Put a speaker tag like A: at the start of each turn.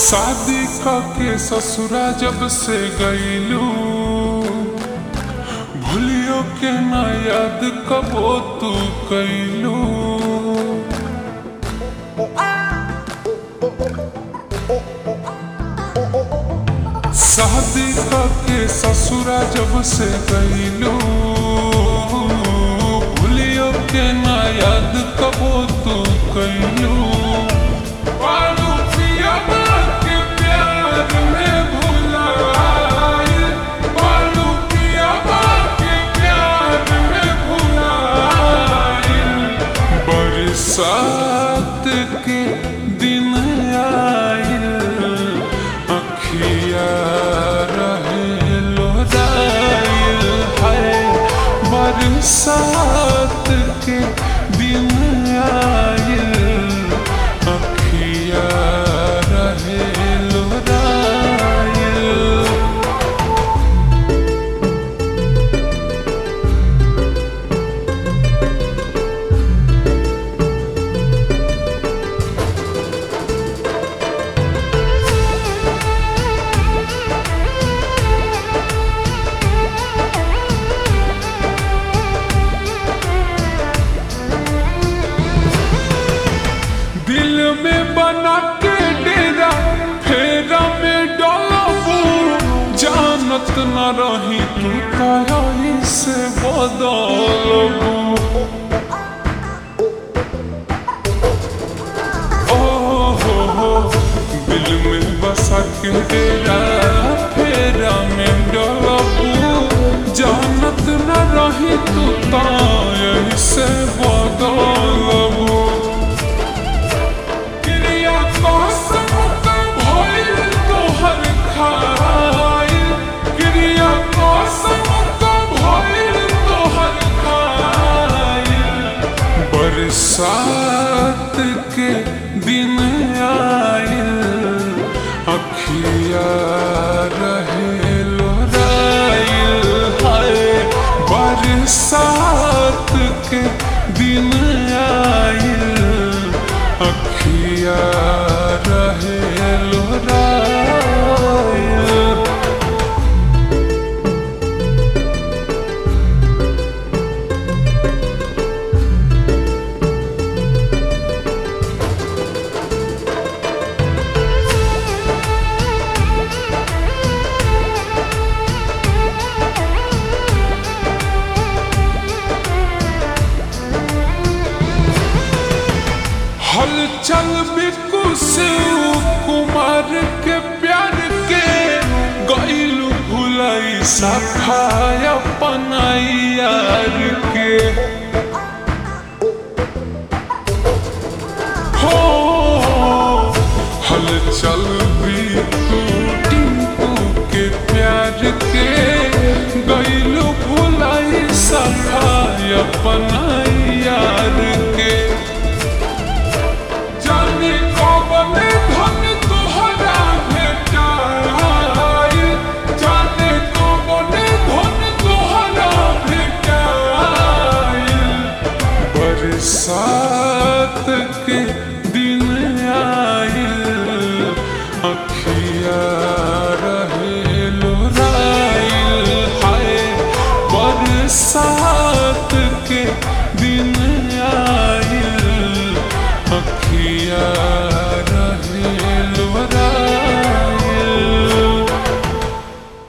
A: शादी के ससुरा जब से गईलू भूलियो के ना याद कबो तू कैलू शादी के ससुरा जब से गईलू भूलियो के ना याद कबो तू कैलू पालू पिया के प्यार में भुलाए पालू पिया के प्यार में भुलाए बरसात के दिन आयल अखिया रहे लोरायल है बरसात के दिन आयल अखिया रहे लोरायल दिल में बना के डेरा फेरा में डलबू जानत न रही तू कहीं से बदलबू ओ हो हो दिल में बसा के डेरा फेरा में डलबू जानत न रही तू कहीं से बदलबू क्रिया कसम का भइल तोहर खाइल क्रिया कसम का भइल तोहर खाइल बरसात के दिन आइल अखिया रहे लोराइल हाय बरसात के दिन आइल अखिया रहे लोराइल हलचल बिकु से कुमार के प्यार के गईलू भुलाई सफाय पनाइयार के हो हलचल बिकु टिंकू के प्यार के गईलू भुलाई सफाय पनाइयार के जाने कौन धन तोहरा भेटाई जाने कौन धन तोहरा भेटाई बरसात के दिन आइल अखिया रहे लोराइल हाय बरसात के दिन